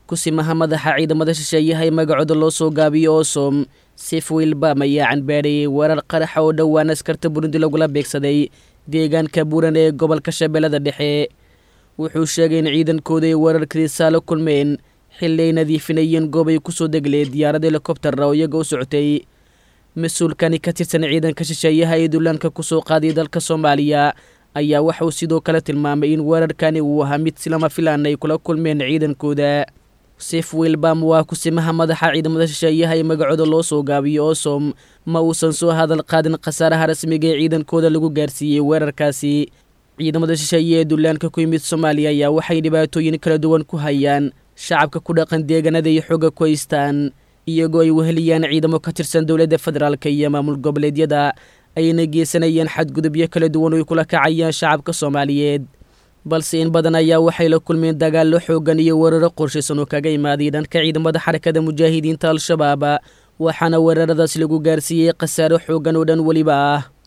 kusimaha madaxa ciidamada shisheeyaha ee magacooda loo soo gaabiyo oosom sif wilbam ayaa canbaadhayey weerar qaraxa oo dhowaan askarta burundi lagula beegsaday deegaanka buuran ee gobolka shabeellada dhexe wuxuu sheegay in ciidankooda ay weerarkadiisaa la kulmeen xilli ay nadiifinayeen goob ay kusoo degleen diyaarad helikobtara oo iyaga u socotay mas-uulkani ka tirsan ciidanka shisheeyaha ee dullaanka kusoo qaaday dalka soomaaliya ayaa waxa uu sidoo kale tilmaamay in weerarkani uu ahaa mid silama filaan ay kula kulmeen ciidankooda sif wilbam waa kusimaha madaxa ciidamada shisheeyaha ee magacooda loo soo gaabiyo oosom ma uusan soo hadal qaadin khasaaraha rasmiga ee ciidankooda lagu gaarsiiyey weerarkaasi ciidamada shisheeye ee dullaanka ku yimid soomaaliya ayaa waxay dhibaatooyin kala duwan ku hayaan shacabka ku dhaqan deegaanada iyo xooga ku haystaan iyagoo ay weheliyaan ciidamo ka tirsan dowladda federaalka iyo maamul goboleedyada ayna geysanayaan xadgudubyo kala duwan oo ay kula kacayaan shacabka soomaaliyeed balse in badan ayaa waxay la kulmeen dagaallo xooggan iyo weeraro qorshaysan oo kaga imaaday dhanka ciidamada xarakada mujaahidiinta al-shabaab waxaana weeraradaas lagu gaarsiiyey khasaaro xooggan oo dhan weliba ah